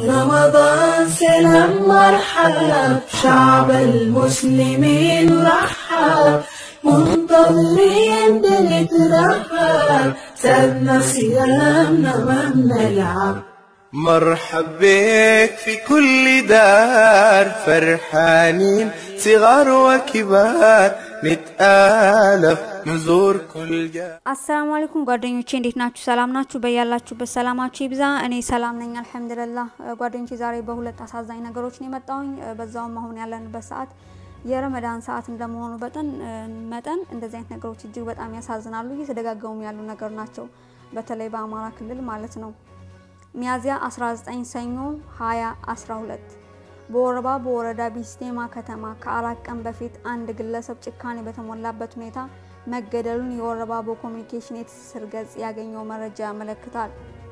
رمضان سلام مرحب شعب المسلمين رحب منتظرين بنترحب سابنا صيامنا ما بنلعب مرحب بك في كل دار فرحانين صغار وكبار نتآلف نزور كل جار አሰላሙ አለይኩም ጓደኞቼ እንዴት ናችሁ? ሰላም ናችሁ? በያላችሁበት ሰላማችሁ ይብዛ። እኔ ሰላም ነኝ አልሐምዱሊላህ። ጓደኞቼ ዛሬ በሁለት አሳዛኝ ነገሮች ነው የመጣሁኝ። በዛውም አሁን ያለንበት ሰዓት የረመዳን ሰዓት እንደመሆኑ በጠን መጠን እንደዚህ አይነት ነገሮች እጅግ በጣም ያሳዝናሉ። እየተደጋገሙ ያሉ ነገር ናቸው። በተለይ በአማራ ክልል ማለት ነው። ሚያዝያ 19 ሰኞ 2012 በወረባ በወረዳ ቢስቴማ ከተማ ከአራት ቀን በፊት አንድ ግለሰብ ጭካኔ በተሞላበት ሁኔታ መገደሉን የወረባቦ ኮሚኒኬሽን የትስስር ገጽ ያገኘው መረጃ ያመለክታል።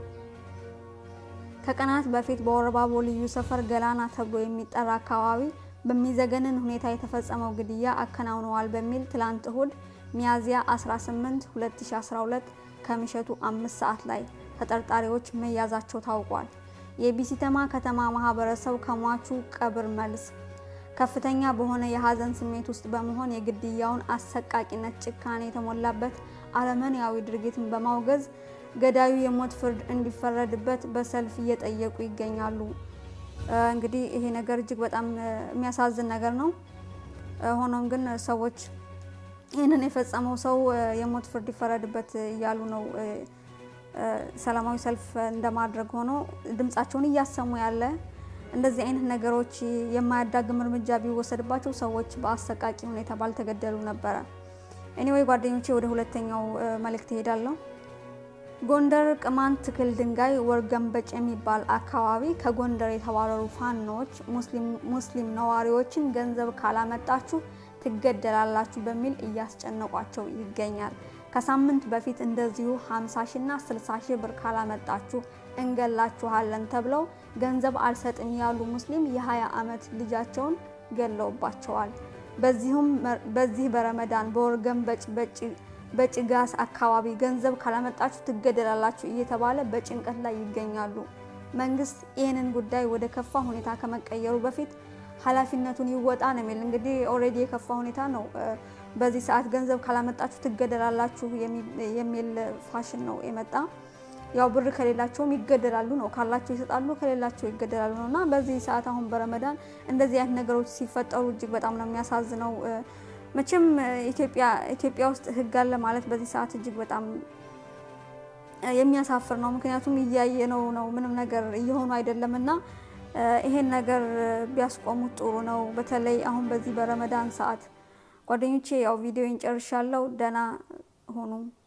ከቀናት በፊት በወረባቦ ልዩ ሰፈር ገላና ተብሎ የሚጠራ አካባቢ በሚዘገንን ሁኔታ የተፈጸመው ግድያ አከናውነዋል በሚል ትላንት እሁድ ሚያዝያ 18 2012 ከምሽቱ አምስት ሰዓት ላይ ተጠርጣሪዎች መያዛቸው ታውቋል። የቢሲተማ ከተማ ማህበረሰብ ከሟቹ ቀብር መልስ ከፍተኛ በሆነ የሀዘን ስሜት ውስጥ በመሆን የግድያውን አሰቃቂነት፣ ጭካኔ የተሞላበት አረመኔያዊ ድርጊትን በማውገዝ ገዳዩ የሞት ፍርድ እንዲፈረድበት በሰልፍ እየጠየቁ ይገኛሉ። እንግዲህ ይሄ ነገር እጅግ በጣም የሚያሳዝን ነገር ነው። ሆኖም ግን ሰዎች ይህንን የፈጸመው ሰው የሞት ፍርድ ይፈረድበት እያሉ ነው ሰላማዊ ሰልፍ እንደማድረግ ሆኖ ድምጻቸውን እያሰሙ ያለ እንደዚህ አይነት ነገሮች የማያዳግም እርምጃ ቢወሰድባቸው ሰዎች በአሰቃቂ ሁኔታ ባልተገደሉ ነበረ። ኤኒዌይ ጓደኞቼ ወደ ሁለተኛው መልእክት እሄዳለሁ። ጎንደር ቅማንት ትክል ድንጋይ ወርገንበጭ የሚባል አካባቢ ከጎንደር የተባረሩ ፋኖዎች ሙስሊም ነዋሪዎችን ገንዘብ ካላመጣችሁ ትገደላላችሁ በሚል እያስጨነቋቸው ይገኛል። ከሳምንት በፊት እንደዚሁ 50 ሺና 60 ሺህ ብር ካላመጣችሁ እንገላችኋለን ተብለው ገንዘብ አልሰጥም ያሉ ሙስሊም የ20 ዓመት ልጃቸውን ገለውባቸዋል። በዚሁም በዚህ በረመዳን በወርገን በጭጋስ አካባቢ ገንዘብ ካላመጣችሁ ትገደላላችሁ እየተባለ በጭንቀት ላይ ይገኛሉ። መንግስት ይህንን ጉዳይ ወደ ከፋ ሁኔታ ከመቀየሩ በፊት ኃላፊነቱን ይወጣ ነው የሚል እንግዲህ ኦልሬዲ የከፋ ሁኔታ ነው። በዚህ ሰዓት ገንዘብ ካላመጣችሁ ትገደላላችሁ የሚል ፋሽን ነው የመጣ። ያው ብር ከሌላቸውም ይገደላሉ ነው፣ ካላቸው ይሰጣሉ፣ ከሌላቸው ይገደላሉ ነው እና በዚህ ሰዓት አሁን በረመዳን እንደዚህ አይነት ነገሮች ሲፈጠሩ እጅግ በጣም ነው የሚያሳዝነው። መቼም ኢትዮጵያ ውስጥ ህግ አለ ማለት በዚህ ሰዓት እጅግ በጣም የሚያሳፍር ነው። ምክንያቱም እያየነው ነው፣ ምንም ነገር እየሆኑ አይደለም እና ይሄን ነገር ቢያስቆሙት ጥሩ ነው። በተለይ አሁን በዚህ በረመዳን ሰዓት ጓደኞቼ፣ ያው ቪዲዮን ጨርሻለሁ። ደህና ሆኑ።